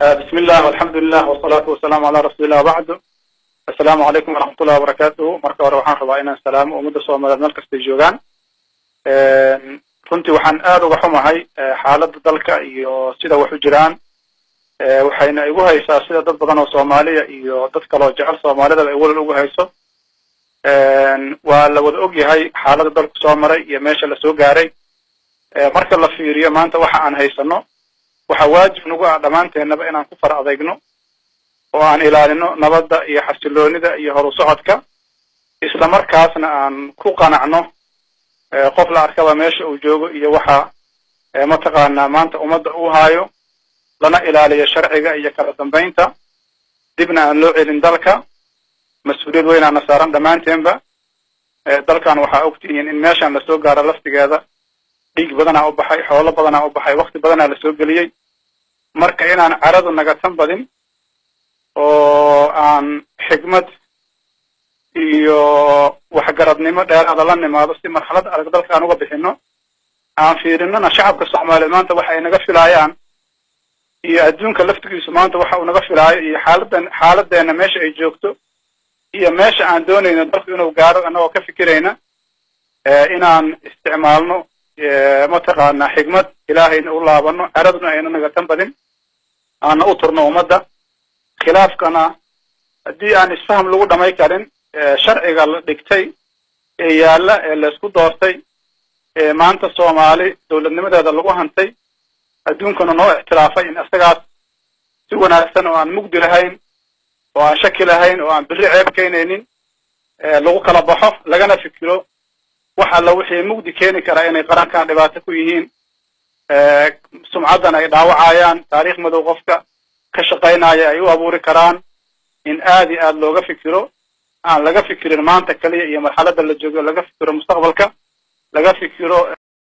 bismi illah alxamdu lilah wasalaatu wasalaamu calaa rasuulillah bacdu assalaamu calaykum waraxmat ullahi wabarakaatuhu marka hore waxaan rabaa inaan salaamo ummadda soomaaliyeed meel kastay joogaan runtii waxaan aad uga xumahay xaaladda dalka iyo sida wax u jiraan waxayna igu haysaa sida dad badan oo soomaaliya iyo dad kaloo jecel soomaalidaba ay welal ugu hayso waa la wada og yahay xaaladda dalku soo maray iyo meesha lasoo gaaray marka la fiiriyo maanta waxa aan haysano waxaa waajib nagu ah dhammaanteennaba inaan ku far adeegno oo aan ilaalino nabadda iyo xasiloonida iyo horu socodka isla markaasna aan ku qanacno qof la arkaba meesha uu joogo iyo waxa mataqaanaa maanta ummadda uu haayo lana ilaaliyo sharciga iyo kala dambaynta dibna aan loo celin dalka mas-uuliyad weynaana saaran dhammaanteenba dalkan waxaa ogtihiin in meeshan lasoo gaaro laftigeeda dhiig badanaa u baxay xoolo badanaa u baxay wakti badanaa lasoo geliyey marka inaan caradu nagatan badin oo aan xigmad iyo waxgaradnimo dheeraada la nimaado si marxalad adag dalka aan uga bixino aan fiirinana shacabka soomaaliyeed maanta waxa ay naga filaayaan iyo adduunka laftigiisu maanta waxa uu naga filaayo iyo xaaladan xaaladeena meesha ay joogto iyo meesha aan doonayno dalku inuu gaaro annagoo ka fikirayna inaan isticmaalno mataqaanaa xigmad ilaahayna u laabano caraduna ayna nagatan badin aana u turno ummadda khilaafkana haddii aan isfaham lagu dhamay karin sharciga la dhigtay ee yaalla ee laysku doortay ee maanta soomaali dowladnimadeeda lagu hantay adduunkana noo ixtilaafay in isagaas si wanaagsan oo aan mugdi lahayn oo aan shaki lahayn oo aan beri ceeb keenaynin lagu kala baxo lagana fikiro wax alla wixii mugdi keeni karaa inay qarankan dhibaato ku yihiin sumcaddan ay dhaawacayaan taariikh madow qofka ka shaqaynaya ay u abuuri karaan in aad iyo aad looga fikiro aan laga fikirin maanta kaliya iyo marxaladda la joogo laga fikiro mustaqbalka laga fikiro